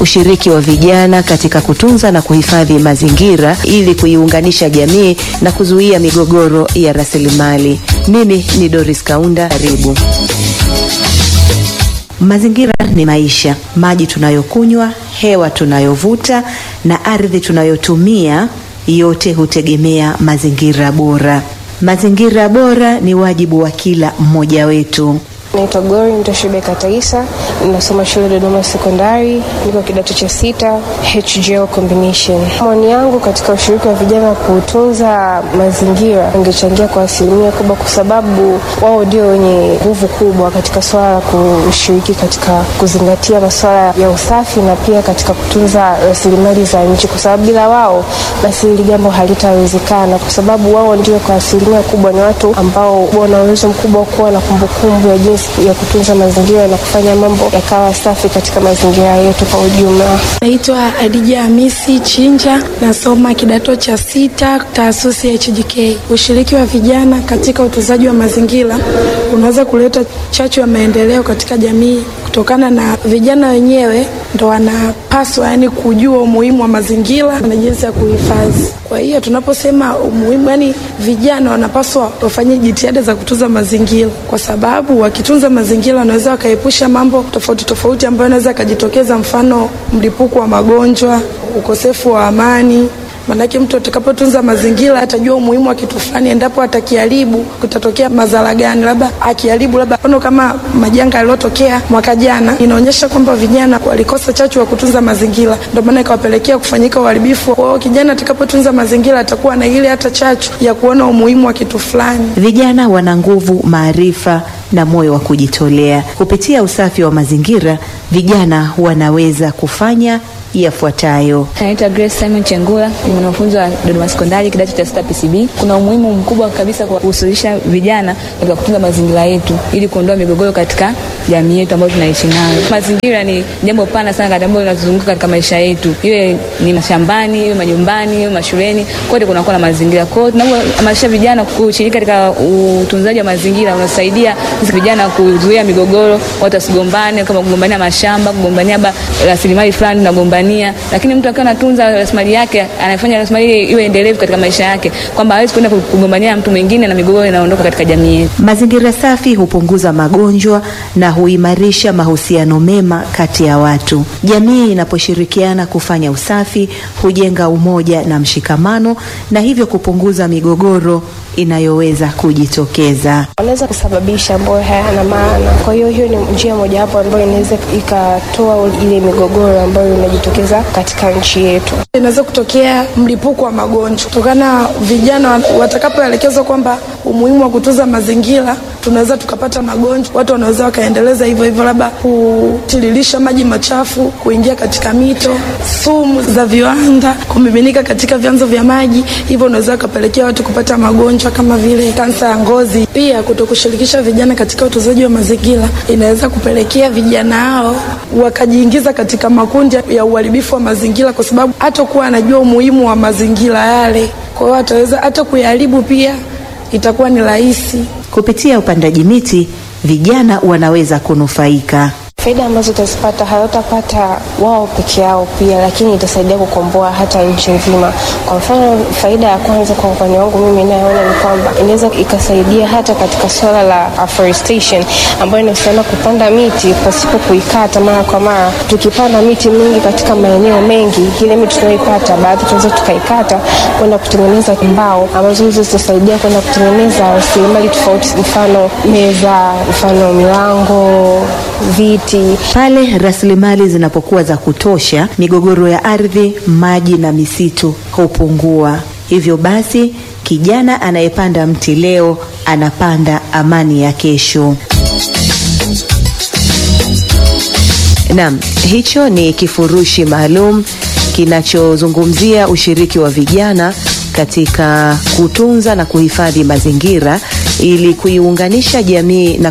ushiriki wa vijana katika kutunza na kuhifadhi mazingira ili kuiunganisha jamii na kuzuia migogoro ya rasilimali. Mimi ni Doris Kaunda, karibu. Mazingira ni maisha. Maji tunayokunywa, hewa tunayovuta na ardhi tunayotumia, yote hutegemea mazingira bora. Mazingira bora ni wajibu wa kila mmoja wetu. Naitwa Gori Mtoshibe Kataisa, ninasoma shule Dodoma Sekondari, niko kidato cha sita HGL combination. Maoni yangu katika ushiriki wa vijana kutunza mazingira ungechangia kwa asilimia kubwa, kwa sababu wao ndio wenye nguvu kubwa katika swala la kushiriki katika kuzingatia masuala ya usafi na pia katika kutunza rasilimali za nchi, kwa sababu bila wao basi hili jambo halitawezekana, kwa sababu wao ndio kwa asilimia kubwa ni watu ambao wana uwezo mkubwa wa kuwa na kumbukumbu ya jinsi ya kutunza mazingira na kufanya mambo yakawa safi katika mazingira yetu kwa ujumla. Naitwa Adija Hamisi Chinja, nasoma kidato cha sita taasisi ya HJK. Ushiriki wa vijana katika utunzaji wa mazingira unaweza kuleta chachu ya maendeleo katika jamii kutokana na vijana wenyewe ndo wanapaswa yani kujua umuhimu wa mazingira na jinsi ya kuhifadhi. Kwa hiyo tunaposema umuhimu, yani vijana wanapaswa wafanye jitihada za kutunza mazingira, kwa sababu wakitunza mazingira wanaweza wakaepusha mambo tofauti tofauti ambayo yanaweza yakajitokeza, mfano mlipuko wa magonjwa, ukosefu wa amani Manake mtu atakapotunza mazingira atajua umuhimu wa kitu fulani, endapo atakiharibu kutatokea madhara gani, labda akiharibu, labda mfano kama majanga yaliyotokea mwaka jana, inaonyesha kwamba vijana walikosa chachu wa kutunza mazingira, ndio maana ikawapelekea kufanyika uharibifu. Kwa hiyo kijana atakapotunza mazingira atakuwa na ile hata chachu ya kuona umuhimu wa kitu fulani. Vijana wana nguvu, maarifa na moyo wa kujitolea. Kupitia usafi wa mazingira, vijana wanaweza kufanya yafuatayo. Naitwa Grace Simon Chengula, ni mwanafunzi wa Dodoma Sekondari kidato cha sita PCB. Kuna umuhimu mkubwa kabisa kwa kuhusisha vijana katika kutunza mazingira yetu ili kuondoa migogoro katika jamii yetu ambayo tunaishi nayo. Mazingira ni jambo pana sana katika ambayo linatuzunguka katika maisha yetu, iwe ni mashambani, iwe majumbani, iwe mashuleni, kote kunakuwa na mazingira. Kwa hiyo tunapohamasisha vijana kushiriki katika utunzaji wa mazingira, unasaidia sisi vijana kuzuia migogoro, watu wasigombane, kama kugombania mashamba, kugombania rasilimali fulani tunagombania lakini mtu akiwa anatunza rasilimali yake anafanya rasilimali iwe endelevu katika maisha yake, kwamba hawezi kwenda kugombania mtu mwingine na migogoro inaondoka katika jamii yetu. Mazingira safi hupunguza magonjwa na huimarisha mahusiano mema kati ya watu. Jamii inaposhirikiana kufanya usafi hujenga umoja na mshikamano, na hivyo kupunguza migogoro inayoweza kujitokeza. Wanaweza kusababisha ambayo hayana maana. Kwa hiyo hiyo ni njia mojawapo ambayo inaweza ikatoa ile migogoro ambayo inajitokeza katika nchi yetu. Inaweza kutokea mlipuko wa magonjwa kutokana vijana watakapoelekezwa kwamba umuhimu wa kutunza mazingira, tunaweza tukapata magonjwa. Watu wanaweza wakaendeleza hivyo hivyo, labda kutiririsha maji machafu kuingia katika mito, sumu za viwanda kumiminika katika vyanzo vya maji, hivyo unaweza ukapelekea watu kupata magonjwa kama vile kansa ya ngozi. Pia kutokushirikisha vijana katika utunzaji wa mazingira inaweza kupelekea vijana hao wakajiingiza katika makundi ya uharibifu wa mazingira, kwa sababu hatakuwa anajua umuhimu wa mazingira yale, kwa hiyo ataweza hata kuyaharibu, pia itakuwa ni rahisi. Kupitia upandaji miti, vijana wanaweza kunufaika. Faida ambazo utazipata hawatapata wao peke yao pia, lakini itasaidia kukomboa hata nchi nzima. Kwa mfano, faida ya kwanza kwa upande wangu mimi inayoona ni kwamba inaweza ikasaidia hata katika swala la afforestation ambayo inahusiana kupanda miti pasipo kuikata mara kwa mara. Tukipanda miti mingi katika maeneo mengi, ile miti tunayoipata baadhi tunaweza tukaikata kwenda kutengeneza mbao ambazo hizo zitasaidia kwenda kutengeneza rasilimali tofauti, mfano meza, mfano milango, viti Pale rasilimali zinapokuwa za kutosha, migogoro ya ardhi, maji na misitu hupungua. Hivyo basi, kijana anayepanda mti leo anapanda amani ya kesho. Naam, hicho ni kifurushi maalum kinachozungumzia ushiriki wa vijana katika kutunza na kuhifadhi mazingira ili kuiunganisha jamii na